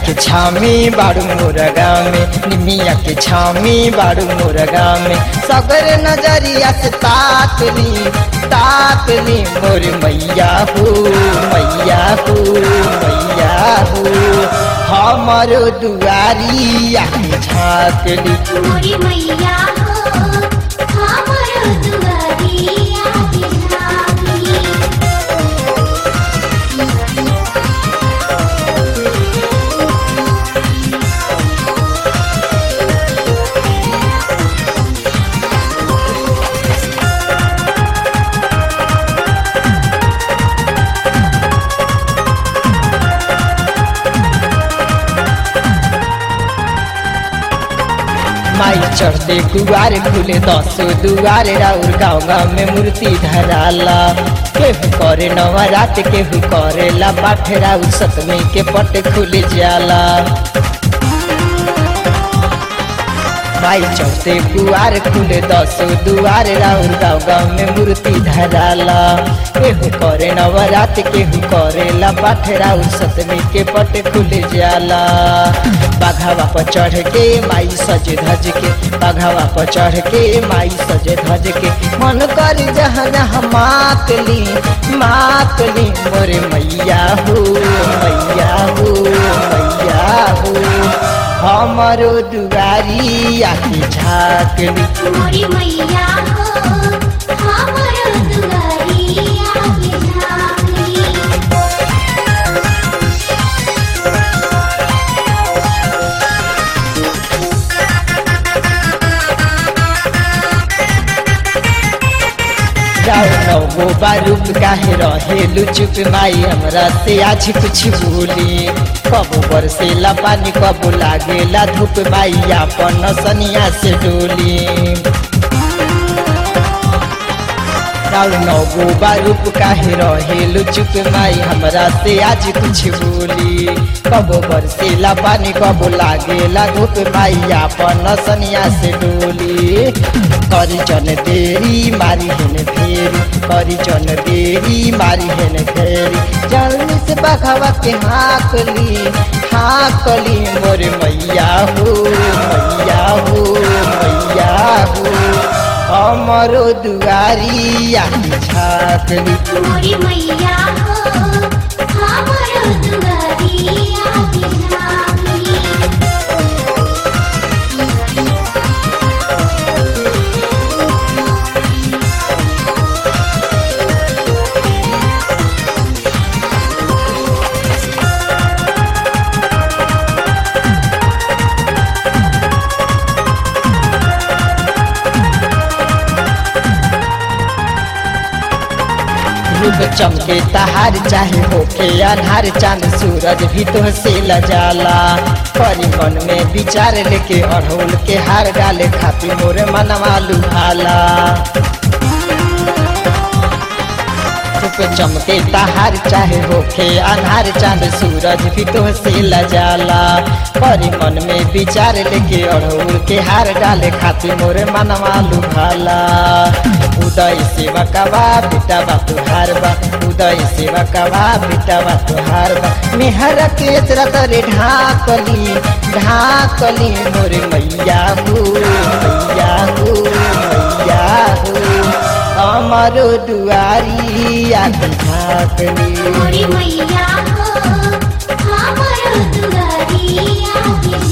के छामी बाड़ू मोरगा में निमिया के छामी बाड़ू मोरगा में सगर नजरिया से ताकली ताकली मोर मैया हो मैया हो मैया हो हमारो दुआरी आके झाँकली मोरी मैया हो हमरो दुआरिया बिहारी माई चढ़ते कुआर खुले दसो दुआर राउर गाँव गाँव में मूर्ति धराला केहू करे नवरात केहू करेला पाठ राउर सतमी के पट खुल जाला माई चढ़ते कुआर खुले दसो दुआर राउर गाँव गाँव में मूर्ति धराला केहू करे नवरात केहू करेला पाठ राउर सतमी के पट खुल जाला बाघावा पर चढ़ के माई सज धज के बाघावा पर चढ़ के माई सज धज के मन कर जहन मातली मातली मोरे मैया हो मैया हो मैया हो हमारो दुआरी आके झाँकली मोरी मैया हो हमरो दुआरिया बिहारी जाओ नौ बारूद काहे रहेलु चुप माई हमरा से आज कुछ बोली कबो बरसेला पानी कबो लागेला धूप माई आपन सनिया से डोली जाओ नौ बारूद काहे रहेलु चुप माई हमरा से आज कुछ बोली कबो बरसेला पानी कबो लागेला धूप माई आपन सनिया से डोली करी जन देरी मारी हेन फेरी करी जन देरी मारी हेन फेरी जल्दी से बखवा के हाकली हाकली मोर मैया हो मैया हो मैया हो हमरो दुआरी आके झाकली मोरी मैया हो हमरो दुआरिया बिहारी रूप चमके तहार चाहे होके अनहार चांद सूरज भी तो से लजाला परी मन में विचार लेके अड़हुल के हार डाले खातिर मोरे मनवा लुभाला रूप चमके तहार चाहे होके अनहार चांद सूरज भी तो से लजाला परी मन में विचार लेके अड़हुल के हार डाले खातिर मोरे मनवा लुभाला उदय सेवा कवा बेटा बा तुहार बा उदय सेवा कवा बेटा बा तुहार बा मेहर के तेरा तरे ढाकली ढाकली मोरे मैया हो मैया हो मैया हो हमारो दुआरी आके झाकली मोरी मैया हो हमरो दुआरिया बिहारी